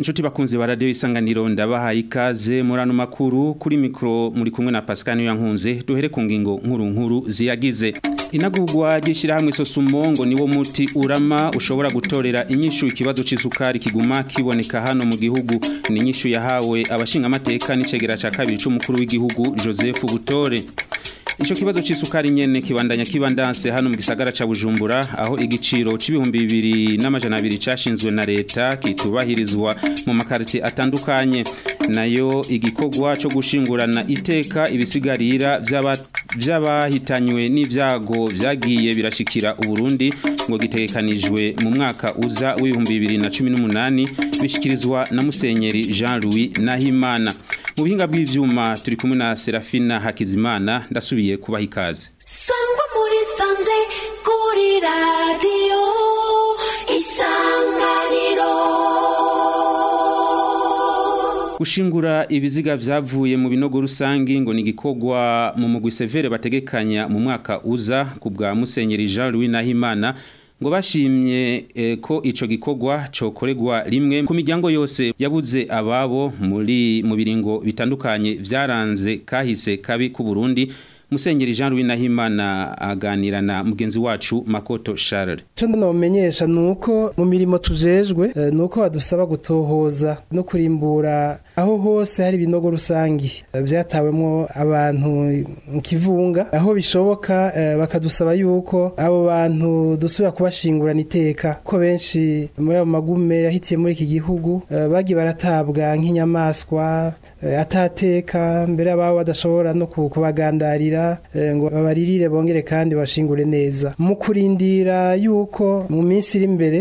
Inshuti bakunzi ba radio isanganiro ndabahaye ikaze muri ano makuru kuri mikro muri kumwe na Pascal Yankunze duhere ku ngingo nkuru nkuru ziyagize inagurwa ry'ishirahamwe Sosumongo niwo muti urama ushobora gutorera inyishu ikibazo c'isukari kiguma kiboneka hano mu gihugu ni inyishu yahawe abashinga amateka n'icegera ca kabiri c'umukuru w'igihugu Joseph Butore Ico kibazo c'isukari nyene kibandanya kibandanse hano mu gisagara ca Bujumbura aho igiciro c'ibihumbi bibiri n'amajana abiri cashinzwe na leta kitubahirizwa mu makartie atandukanye nayo igikorwa co gushingurana iteka ibisigarira vy'abahitanywe n'ivyago vyagiye birashikira Uburundi ngo gitegekanijwe mu mwaka uza w'ibihumbi bibiri na cumi n'umunani bishikirizwa na Musenyeri Jean-Louis Nahimana mu buhinga bw'ivyuma turi kumwe na Serafina Hakizimana ndasubiye kubaha ikaze sangwa muri sanze kuri radiyo isanganiro gushingura ibiziga vyavuye mu binogo rusangi ngo ni gikorwa mu mugwi severe bategekanya mu mwaka uza ku bwa Musenyeri Jean Louis Nahimana ngo bashimye eh, ko ico gikorwa cokoregwa rimwe ku miryango yose yabuze ababo muri mu biringo bitandukanye vyaranze kahise kabi ku Burundi Musenyeri Jean Louis Nahimana aganira na mugenzi wacu Makoto Charles. Cyo ndanomenyesha nuko mu mirimo tujejwe uh, nuko badusaba gutohoza no kurimbura aho hose hari binogo rusangi uh, vyatawemwo abantu mu kivunga aho bishoboka uh, bakadusaba yuko abo bantu dusubira kubashingurana iteka ko benshi muri abo magume yahitiye muri iki gihugu bagi baratabwa nk'inyamaswa atateka mbere ababo badashobora no kubagandarira ngo babaririre bongere kandi bashingure neza mu kurindira yuko mu minsi iri imbere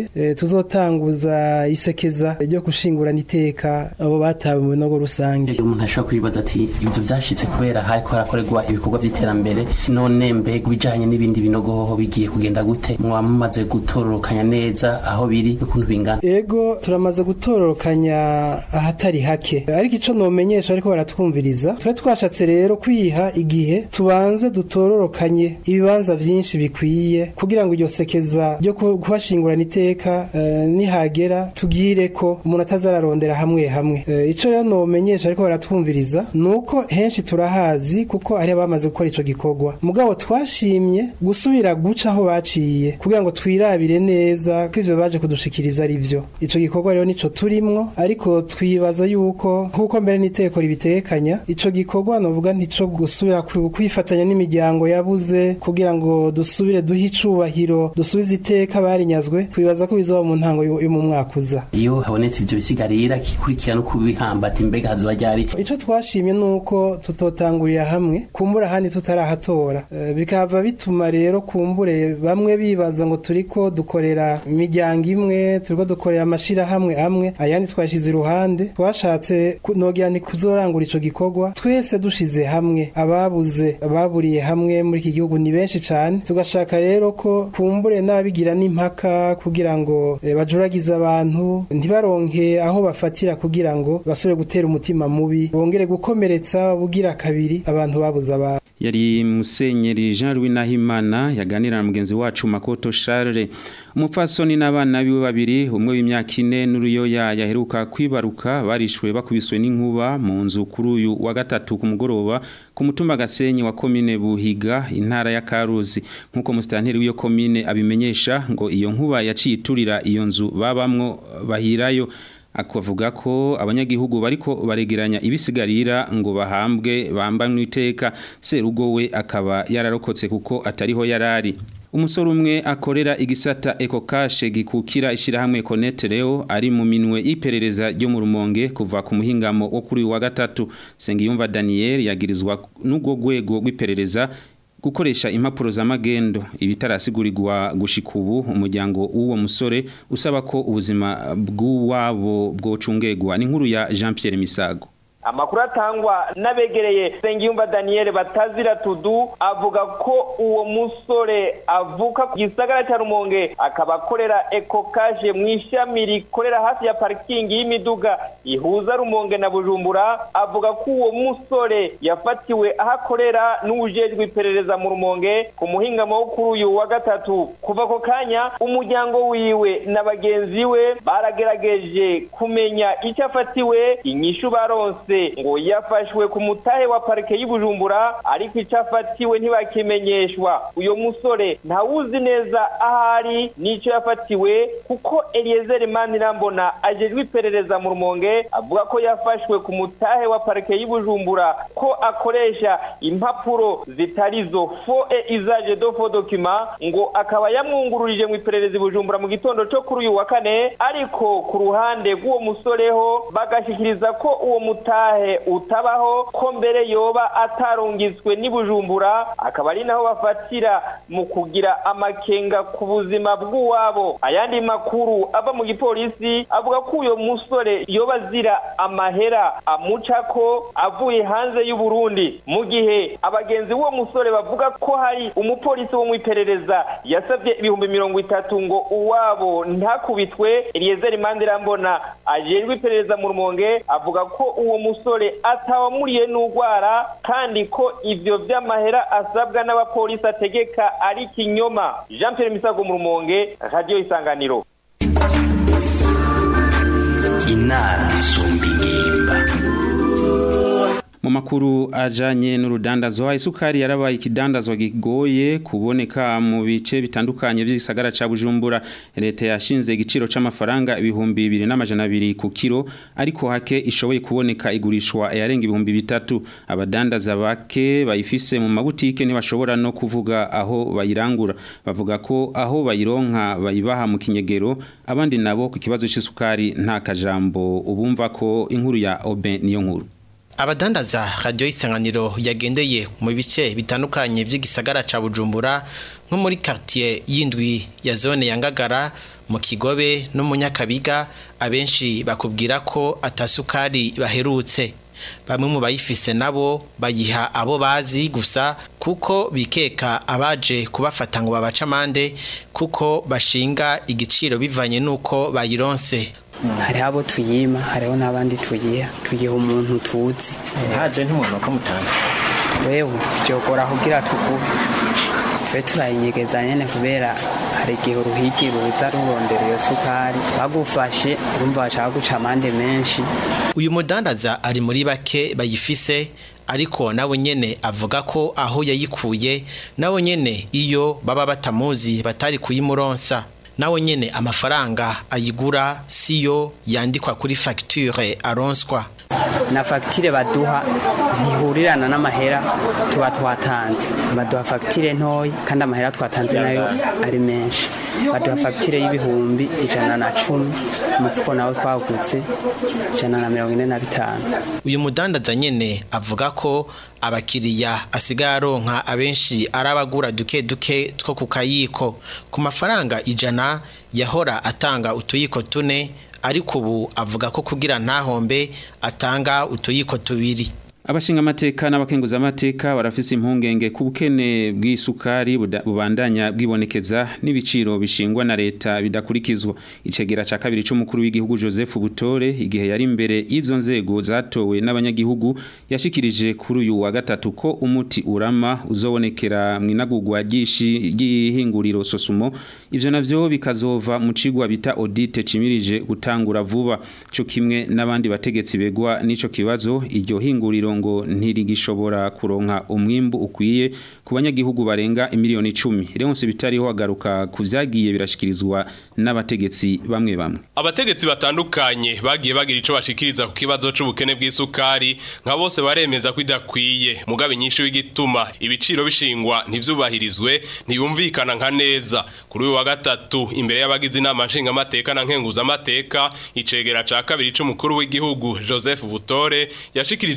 tuzotanguza isekeza ryo gushingurana iteka abo batawe mu binogo rusange umuntu ashobora kwibaza ati ibyo byashitse kubera hariko harakorerwa ibikorwa by'iterambere none mbega ibijanye n'ibindi binogo hoho bigiye kugenda gute mwaba mumaze gutororokanya neza aho biri n'ukuntu bingana ego turamaze gutororokanya ahatari hake ariko ico nomenyesha ariko baratwumviriza twe twashatse rero kwiha igihe tubanze dutororokanye ibibanza vyinshi bikwiye kugira ngo iryo sekeza ryo kubashingurana iteka uh, nihagera tugire ko umuntu atazararondera hamwe hamwe uh, ico rero nomenyesha ariko baratwumviriza nuko henshi turahazi kuko ari abamaze gukora ico gikorwa mugabo twashimye gusubira guca aho baciye kugira ngo twirabire neza ko ivyo baje kudushikiriza ari vyo ico gikorwa rero nico turimwo ariko twibaza yuko nkuko mbere n'iteko ribitekanya ico gikorwa novuga ntico gusubira kwifatanya n'imiryango yabuze kugira ngo dusubire duhe icubahiro dusubize iteka barinyazwe twibaza ko bizoba mu ntango yo mu mwaka uza iyo habonetse ivyo bisigarira kikurikira no kubihambata imbega hazoba ryari ico twashimye nuko tutotangurira hamwe kumbura handi tutarahatora uh, bikava bituma rero kumbure bamwe bibaza ngo turiko dukorera imiryango imwe turiko dukorera amashirahamwe amwe ayandi twashize iruhande twashatse nogira nti kuzorangura ico gikorwa twese dushize hamwe ababuze ababuriye hamwe muri iki gihugu ni benshi cyane tugashaka rero ko kumbure n'abigira n'impaka kugira ngo e, bajuragize abantu ntibaronke aho bafatira kugira ngo basubire gutera umutima mubi bongere gukomeretsa bugira kabiri abantu babuze abantu yari musenyeri Jean Louis Nahimana yaganira na mugenzi wacu Makoto Charles umupfasoni n'abana biwe babiri umwe w'imyaka ine n'uruyoya yaheruka kwibaruka barishwe bakubiswe n'inkuba mu nzu kuri uyu wa gatatu ku mugoroba ku mutumba gasenyi wa komine Buhiga intara ya Karuzi nkuko mustanteri w'iyo komine abimenyesha ngo iyo nkuba yaciye iturira iyo nzu babamwo bahirayo akavuga ko abanyagihugu bariko baregeranya ibisigarira ngo bahambwe bambanwe iteka serugo we akaba yararokotse kuko atariho yarari umusore umwe akorera igisata ekokashe gikukira ishirahamwe Conetreo ari mu minwe y'iperereza ryo mu rumonge kuva ku muhingamo wo kuri wa gatatu Sengiyumva Daniel yagirizwa n'ubwo rwego rw'iperereza gukoresha impapuro za magendo ibitarasigurirwa gushika ubu umuryango w'uwo musore usaba ko ubuzima bw'uwabo bwocungegwa ni nkuru ya Jean Pierre Misago amakuru atangwa n'abegereye Sengiyumva Daniel batazira tudu avuga ko uwo musore avuka ku gisagara cya Rumonge akaba akorera ekokaje mu ishami rikorera hafi ya parikingi y'imiduga ihuza Rumonge na Bujumbura avuga ko uwo musore yafatiwe aho akorera n'ujejwe iperereza mu Rumonge ku muhingamo wo kuri uyu wa gatatu kuva ako kanya umuryango wiwe na bagenzi we baragerageje kumenya icyo afatiwe inyishu baronse ngo yafashwe ku mutahe wa parike y'Ibujumbura ariko icyo afatiwe ntibakimenyeshwa uyo musore ntawuzi neza ahari n'icyo yafatiwe kuko Eliezer Manirambona ajejwe iperereza mu Rumonge avuga ko yafashwe ku mutahe wa parike y'Ibujumbura ko akoresha impapuro zitarizo fo e usage de faux document ngo akaba yamwungururije mu iperereza Ibujumbura mu gitondo cyo kuri uyu wa kane ariko ku ruhande rw'uwo musore ho bagashikiriza ko uwo mutahe utabaho ko mbere yoba atarungitswe n'ibujumbura akaba ari naho bafatira mu kugira amakenga ku buzima bw'uwabo ayandi makuru ava mu gipolisi avuga ko uyo musore yoba azira amahera amuca ko avuye hanze y'u Burundi mu gihe abagenzi b'uwo musore bavuga ko hari umupolisi wo mu iperereza yasabye ibihumbi mirongo itatu ngo uwabo ntakubitwe Eliezer Mandirambona ajejwe iperereza mu Rumonge avuga ko uwo musore atawamuriye n'ugwara kandi ko ivyo vy'amahera asabwa n'abapolisi ategeka ari kinyoma Jean Pierre Misago mu Rumonge Radio Isanganiro inama isumba ingimba mu makuru ajanye n'urudandazwa isukari yarabaye ikidandazwa gigoye kuboneka mu bice bitandukanye by'igisagara ca Bujumbura leta yashinze igiciro c'amafaranga ibihumbi 2200 ku kilo ariko hake ishoboye kuboneka igurishwa yarenga ibihumbi bitatu abadandaza bake bayifise mu mabutike ntibashobora no kuvuga aho bayirangura bavuga ko aho bayironka bayibaha mu kinyegero abandi nabo ku kibazo c'isukari nta kajambo ubumva ko inkuru ya Oben niyo nkuru abadandaza radio isanganiro yagendeye mu bice bitandukanye by'igisagara ca Bujumbura nko muri quartier yindwi ya zone ya Ngagara mu Kigobe no mu Nyakabiga abenshi bakubwira ko atasukari baherutse bamwe mu bayifise nabo bayiha abo bazi gusa kuko bikeka abaje kubafata ngo babaca amande kuko bashinga igiciro bivanye nuko bayironse hariho abo tuyima hariho n'abandi tuyiha tuyiha umuntu tuzi haje ntumuntu ko mutanze wewe byogora kugira tuguhe twe turayinyegeza nyene kubera hari igihe uruhigi ruza rurondera iyo sukari bagufashe urumva bashaka guca amande menshi uyu mudandaza ari muri bake bayifise ariko nawe nyene avuga ko aho yayikuye nawe nyene iyo baba batamuzi batari kuyimuronsa nawe nyene amafaranga ayigura siyo yandikwa kuri facture aronswa na fagitire baduha ntihurirana n'amahera tuba twatanze baduha fagitire ntoya kandi amahera twatanze nayo ari menshi baduha fagitire y'ibihumbi ijana na cumi umufuko nawo twagutse ijana na mirongo ine na bitanu uyu mudandaza nyene avuga ko abakiriya asigaye aronka abenshi ari abagura duke duke two ku kayiko ku mafaranga ijana yahora atanga utuyiko tune ariko ubu avuga ko kugira ntahombe atanga utuyiko tubiri abashinga amateka n'abakenguza amateka barafise impungenge ku bukene bw'isukari bubandanya bwibonekeza n'ibiciro bishingwa na leta bidakurikizwa icegera ca kabiri c'umukuru w'igihugu Joseph Butore igihe yari imbere y'izo nzego zatowe n'abanyagihugu yashikirije kuri uyu wa gatatu ko umuti urama uzobonekera mu inagurwa ry'ihinguriro sosumo ivyo navyo bikazova mu cigwa bita audit cimirije gutangura vuba cyo kimwe n'abandi bategetsi begwa n'ico kibazo iryo hinguriro ngo ntirigishobora kuronka umwimbu ukwiye ku banyagihugu barenga imiliyoni 10 Leonce bitariho agaruka kuvyagiye birashikirizwa n'abategetsi bamwe bamwe abategetsi batandukanye bagiye bagira ico bashikiriza ku kibazo c'ubukene bw'isukari nka bose baremeza ko idakwiye mugabe nyinshi w'igituma ibiciro bishingwa ntivyubahirizwe ntiyumvikana nka neza kuri uyu wa gatatu imbere y'abagize inama nshinga amateka na nkenguza amateka icegera ca kabiri c'umukuru w'igihugu Joseph Butore yashikirije ko ihinga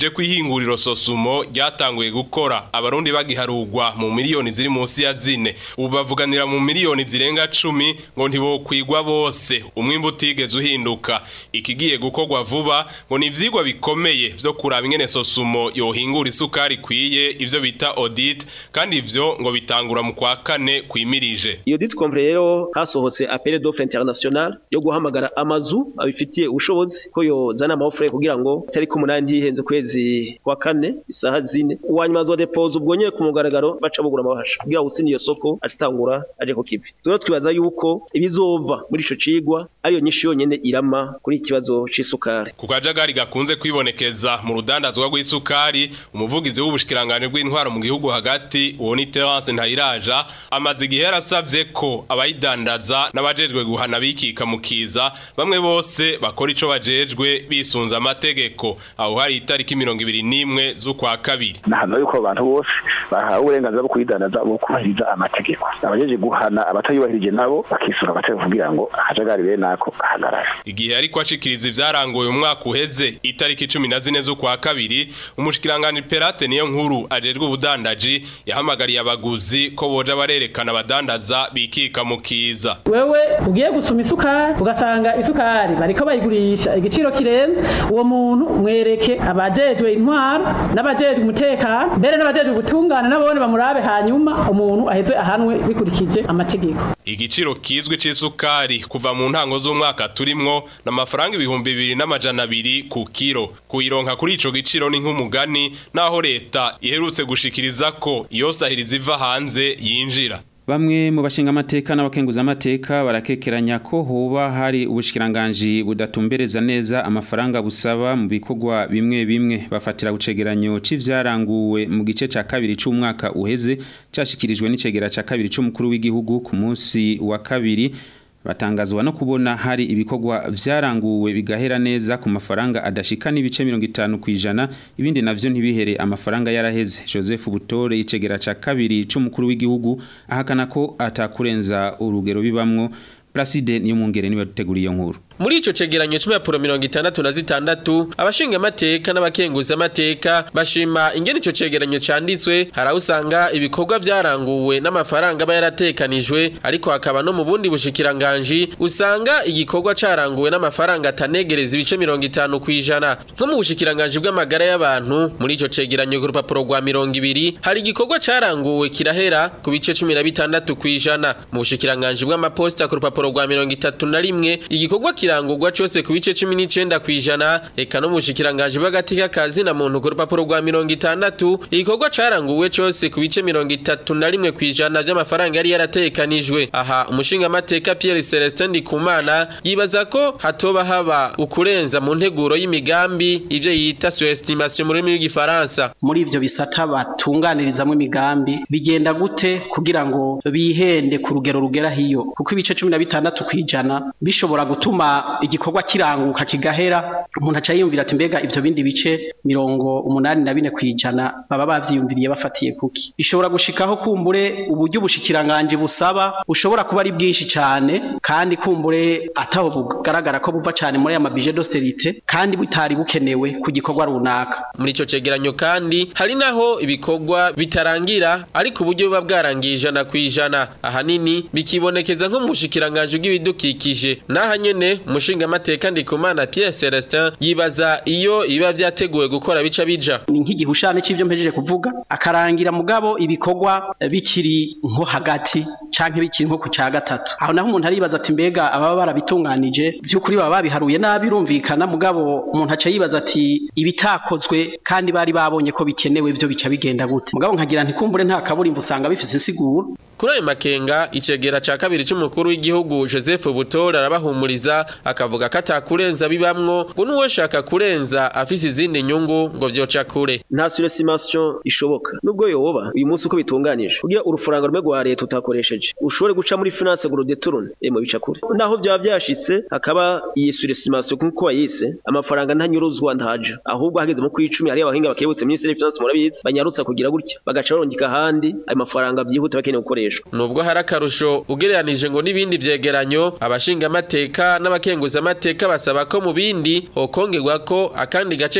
ihinguriro sosumo ryatanguye gukora abarundi bagiharugwa mu miliyoni ziri munsi ya zine ubu bavuganira mu miliyoni zirenga cumi ngo ntibokwigwa bose umwimbu utigeze uhinduka ikigiye gukorwa vuba ngo ni ivyigwa bikomeye vyo kuraba ingene sosumo yohingura isukari ikwiye ivyo bita audit kandi ivyo ngo bitangura mu kwa kane kwimirije iyo dit compre rero hasohotse appel d'offre international yo guhamagara amazu abifitiye ubushobozi ko yozana amahofre kugira ngo tariki umunani ntihenze kwezi kwa kane isaha zine uwanyuma azodepose ubwo nyene ku mugaragaro baca bugura amabahasha kugira ngo iyo soko acitangura aje ku kivi rero twibaza yuko ibizova muri ico cigwa ariyo nyinshi yonyene irama kuri iki kibazo c'isukari ku kajagari gakunze kwibonekeza mu rudandazwa rw'isukari umuvugizi w'ubushikiranganje bw'intwaro mu gihugu hagati uwo ni Terence Ntayiraja amaze igihe yarasavye ko abayidandaza n'abajejwe guhana bikika mu kiza bamwe bose bakora ico bajejwe bisunza amategeko aho hari itariki mirongo ibiri n'imwe z'ukwa kabiri nahano yuko abantu bose bahawe uburenganzira bwo kuyidandaza bwo kubahiriza amategeko abajeje guhana abatayubahirije nabo bakisura amategeko kugira ngo akajagari bene ako ahagarare igihe ariko ashikiriza ivyarangoye umwaka uheze itariki cumi na zine z'ukwa kabiri umushikiranganje Perate niyo nkuru ajejwe ubudandaji yahamagariye abaguzi ko boja barerekana abadandaza bikika mu kiza wewe ugiye gusuma isukari ugasanga isukari bariko bayigurisha igiciro kirenze uwo muntu mwereke abajejwe intwaro n'abajejwe umutekano mbere n'abajejwe gutungana nabone bamurabe hanyuma umuntu aheze ahanwe bikurikije amategeko igiciro kizwi c'isukari kuva mu ntango z'umwaka turimwo n'amafaranga ibihumbi bibiri n'amajana abiri ku kiro kuyironka kuri ico giciro ni nk'umugani naho leta iherutse gushikiriza ko iyo sahiriza iva hanze yinjira Bamwe mu bashinga amateka n'abakenguza amateka barakekeranya ko hoba hari ubushikiranganje budatumbereza neza amafaranga busaba mu bikorwa bimwe bimwe bafatira gucegeranyo c'ivyaranguwe mu gice ca kabiri c'umwaka uheze cashikirijwe n'icegera ca kabiri c'umukuru w'igihugu ku munsi wa kabiri batangazwa no kubona hari ibikorwa vyaranguwe bigahera neza ku mafaranga adashika n'ibice 50 kwijana ibindi navyo ntibihere amafaranga yaraheze Joseph Butore icegera ca kabiri c'umukuru w'igihugu ahakana ko atakurenza urugero bibamwo Placide niyo mungere niwe duteguriye iyo nkuru muri ico cegeranyo c'impapuro mirongo itandatu na zitandatu abashinga amateka n'abakenguza amateka bashima ingene ico cegeranyo canditswe hari aho usanga ibikorwa vyaranguwe n'amafaranga aba yaratekanijwe ariko hakaba no mu bundi bushikiranganji usanga igikorwa caranguwe n'amafaranga atanegereza ibice mirongo itanu kw'ijana nko mu bushikiranganji bw'amagara y'abantu muri ico cegeranyo ku rupapuro rwa mirongo ibiri hari igikorwa caranguwe kirahera ku bice cumi na bitandatu kw'ijana mu bushikiranganji bw'amaposita ku rupapuro rwa mirongo itatu na rimwe igikorwa kirangurwa cyose ku bice cumi n'icenda kw'ijana eka no mu bushikiranganji bw'agati k'akazi na muntu ku rupapuro rwa mirongo itandatu igikorwa caranguwe cyose ku bice mirongo itatu na rimwe kw'ijana vy'amafaranga yari yaratekanijwe aha umushingamateka Pierre Celestin Ndikumana yibaza ko hatoba haba ukurenza mu nteguro y'imigambi ivyo yita surestimation mu rurimi rw'igifaransa muri ivyo bisata batunganirizamwo imigambi bigenda gute kugira ngo bihende ku rugero rugera hiyo kuko ibice cumi na bitandatu kw'ijana bishobora gutuma igikorwa kiranguka kigahera umuntu aca yiyumvira ati mbega ivyo bindi bice mirongo umunani na bine kw'ijana baba bavyiyumviriye bafatiye kuki bishobora gushikaho kumbure uburyo ubushikiranganje busaba bushobora kuba ari bwinshi cane kandi kumbure ataho bugaragara ko buva cane muri aya mabije d'austerité kandi butari bukenewe ku gikorwa runaka muri ico cegeranyo kandi hari naho ibikorwa bitarangira ariko uburyo buba bwarangiye ijana kw'ijana ahanini bikibonekeza nko mu bushikiranganje bw'ibidukikije naha nyene umushinga amateka ndikumana Pierre Celestin yibaza iyo iba vyateguwe gukora bica bija ni nk'igihushane c'ivyo mpejeje kuvuga akarangira mugabo ibikorwa bikiri nko hagati canke bikiri nko ku ca gatatu aho naho umuntu aribaza ati mbega ababa barabitunganije vy'ukuri baba babiharuye nabi birumvikana mugabo umuntu aca yibaza ati ibitakozwe kandi bari babonye ko bikenewe vyo bica bigenda gute mugabo nkagira ntikumbure nta kaburimbo usanga bifise insiguro kuri ayo makenga icegera ca kabiri c'umukuru w'igihugu Joseph Butore arabahumuriza akavuga ko atakurenza bibamwo ngo n'uwoshaka kurenza afise izindi nyungu ngo vyoca kure nta surestimation ishoboka nubwo yoba uyu munsi uko bitunganije kugira urufaranga rumwe rwa leta utakoresheje ushobore guca muri finance ngo rudeturune emo bica kure naho byaba byashitse hakaba iyi surestimation kuko wayise amafaranga ntanyuruzwa ntaja ahubwo hageze mu kwicumi hariyo abahinga bakebutse ministeri finance murabizi banyarutsa kugira gutya bagaca barongika ahandi ayo mafaranga byihuta bakeneye gukoreshwa nubwo hari akarusho ugereranije ngo n'ibindi vyegeranyo abashinga amateka n'abakenguza amateka basaba ko mu bindi hokongerwa ko akandi gace kerekana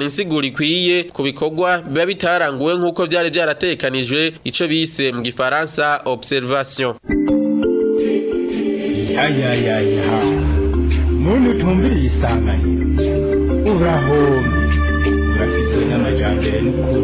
kwerekana insiguro ikwiye ku bikorwa biba bitaranguwe nk'uko vyari vyaratekanijwe ico bise mu gifaransa observation yayayaya muntu utumviriye isanganiro urahombe urafitwe n'amajambere n'ukuri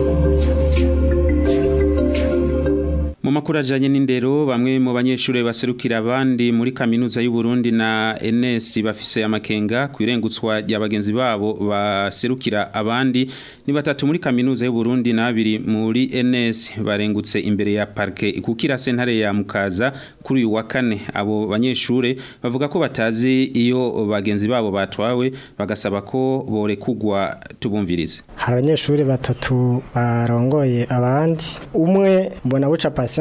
Mu makuru ajanye n'indero bamwe mu banyeshure baserukira abandi muri kaminuza y'u Burundi na NS bafise amakenga kwirengutswa rya bagenzi babo baserukira abandi ni batatu muri kaminuza y'u Burundi na babiri muri NS barengutse imbere ya parke ikukira sentare ya Mukaza kuri uyu wa kane abo banyeshure bavuga ko batazi iyo bagenzi babo batwawe bagasaba ko borekugwa tubumvirize hari abanyeshuri batatu barongoye abandi umwe mbona buca patience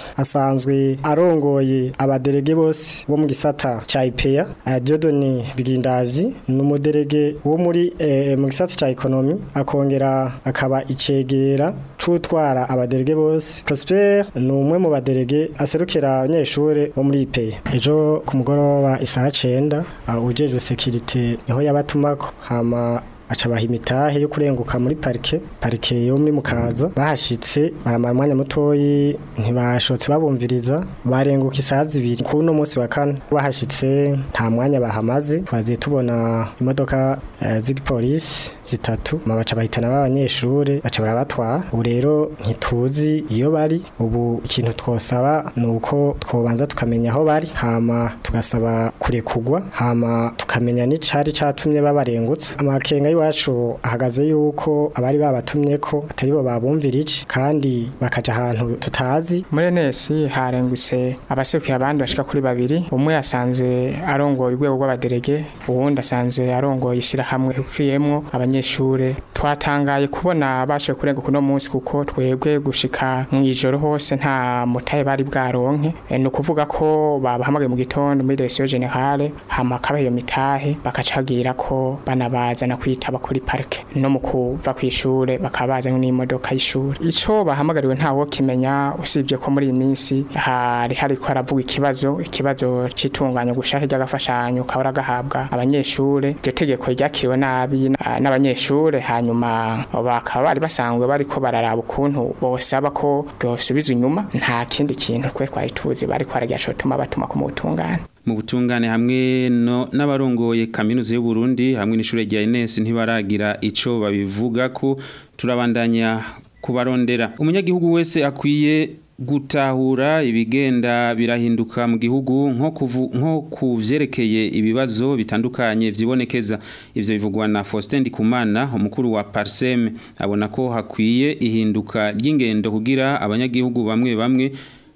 asanzwe arongoye abaderege bose bo mu gisata ca IPEA Diodone Bigindavyi ni umuderege wo muri eh, mu gisata ca economy akongera akaba icegera cutwara abaderege bose Prosper ni umwe mu baderege aserukira abanyeshure bo muri IPEA ejo ku mugoroba isaha 9 uh, ujejwe security niho yabatumako hama aca baha imitahe yo kurenguka muri parike parike yo muri mukaza bahashitse baramara umwanya mutoyi ntibashotse babumviriza barenguka isaha zibiri ku uno munsi wa kane bahashitse nta mwanya bahamaze twaziye tubona imodoka uh, z'igipolisi zitatu baca bahitana b'abanyeshure baca barabatwara ubu rero ntituzi iyo bari ubu ikintu twosaba ni uko twobanza tukamenya aho bari hama tugasaba kurekugwa hama tukamenya n'icari catumye babarengutse amakenga y'iwacu ahagaze yuko abari babatumye ko atari bo babumvirije kandi bakaja ahantu tutazi muri nesi harengutse abaserukira abandi bashika kuri babiri umwe asanzwe arongoye urwego rw'abaderege uwundi asanzwe arongoye ishirahamwe rikiyemwo abanyeshure twatangaye kubona bashoboye kurenga kuno munsi kuko twebwe gushika mu ijoro hose nta mutaye bari bwaronke e, ni ukuvuga ko babahamagaye mu gitondo muri direction generale hama kabaha iyo mitahe bakacagira ko banabazana kwitaba kuri parike no mu kuva ku ishure bakabazana n'imodoka y'ishure ico bahamagariwe ntawo kimenya usibye ko muri iyi minsi hari hariko haravuga ikibazo ikibazo c'itunganya gushaka ry'agafashanyo kahora gahabwa abanyeshure iryo tegeko ryakiriwe nabi n'abanyeshure hanyuma bakaba bari basanzwe bariko bararaba ukuntu bosaba ko byosubizwa inyuma nta kindi kintu twe twari tuzi bariko baragira cotuma batuma ku mutungane mu butungane hamwe no n'abarongoye kaminuza y'u Burundi hamwe n'ishure rya Ines ntibaragira ico babivuga ko turabandanya kubarondera umunyagihugu wese akwiye gutahura ibigenda birahinduka mu gihugu nko kuvu nko kuvyerekeye ibibazo bitandukanye vyibonekeza ivyo bivugwa na Faustin Ndikumana umukuru wa Parsem abona ko hakwiye ihinduka ry'ingendo kugira abanyagihugu bamwe bamwe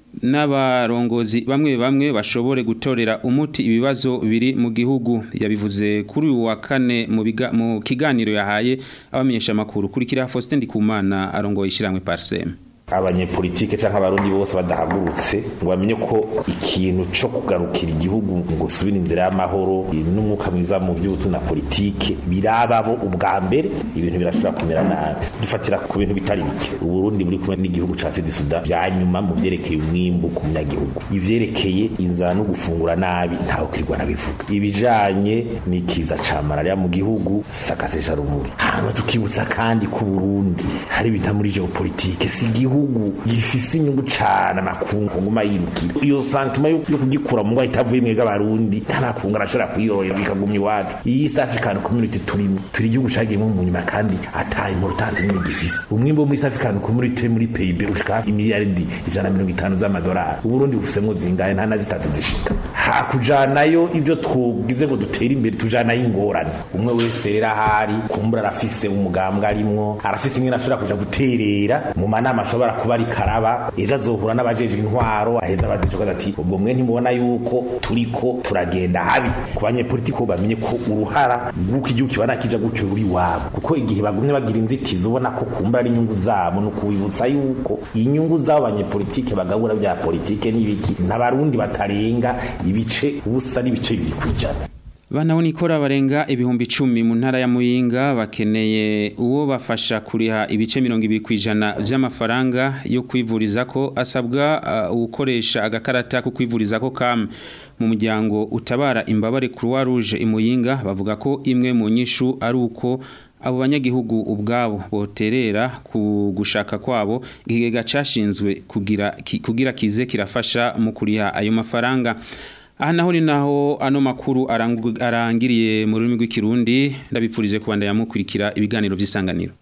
n'abarongozi bamwe bamwe bashobore gutorera umuti ibibazo biri mu gihugu yabivuze kuri uyu wa kane mu biga mu kiganiro yahaye abamenyesha makuru kurikira Faustin Ndikumana arongoye ishiramwe Parsem abanyepolitike cyangwa abarundi bose badahagurutse ngo bamenye ko ikintu cyo kugarukira igihugu ngo subire inzira y'amahoro n'umwuka mwiza mu by'ubutu na politike birababo ubwa mbere ibintu birashobora kumera nabi dufatira ku bintu bitari bike uburundi buri kumwe n'igihugu ca Sud Sudan byanyuma mu byerekeye umwimbu ku munyagihugu ivyerekeye inzara no gufungura nabi ntaho kwirwa nabivuga ibijanye n'ikiza ca malaria mu gihugu sakasesha rumuri hano tukibutsa kandi ku Burundi hari bita muri geopolitike si igihugu gihugu gifise inyungu cane amakungu nguma yirukira iyo sentiment yo kugikura mu ngwa itavuye mwega barundi nta makungu arashobora kuyiroya bikagumya iwacu iyi East African Community turimo turi igihugu cagiyemo mu nyuma kandi ataye mu rutanzi nini gifise umwimbo muri East African Community muri PIB ushika imiliyaridi ijana mirongo itanu z'amadolari uburundi bufisemwo zingahe nta na zitatu zishika hakujanayo ibyo twugize ngo dutere imbere tujanayo ingorane umwe wese rero ahari kumbura arafise umugambwe arimwo arafise ingene ashobora kuja guterera mu manama ashobora kuba ari karaba ejo azohura n'abajeje intwaro aheza abazicokaza ati ubwo mwe ntimubona yuko turiko turagenda habi ku banyepolitiko bamenye ko uruhara rw'uko igihugu kibana kija gutyo ruri wabo kuko igihe bagumye bagira inzitizi ubona ko kumbura ari inyungu zabo no kubibutsa yuko inyungu z'abo banyepolitike bagabura bya politike n'ibiki n'abarundi batarenga ibice ubusa n'ibice bibiri kwijana Bana unikora barenga ibihumbi 10 mu ntara ya Muyinga bakeneye uwo bafasha kuriha ibice 20 kwijana vy'amafaranga yo kwivuriza ko asabwa uh, ukoresha agakarata ko kwivuriza ko kam mu muryango utabara imbabare Croix Rouge imuyinga bavuga ko imwe mu nyishu ari uko abo banyagihugu ubwabo boterera ku gushaka kwabo igigega cashinzwe kugira ki- kugira kize kirafasha mu kuriha ayo mafaranga aha naho ni naho ano makuru arangu- arangiriye mu rurimi rw'ikirundi ndabipfurije kubandanya mukurikira ibiganiro by'isanganiro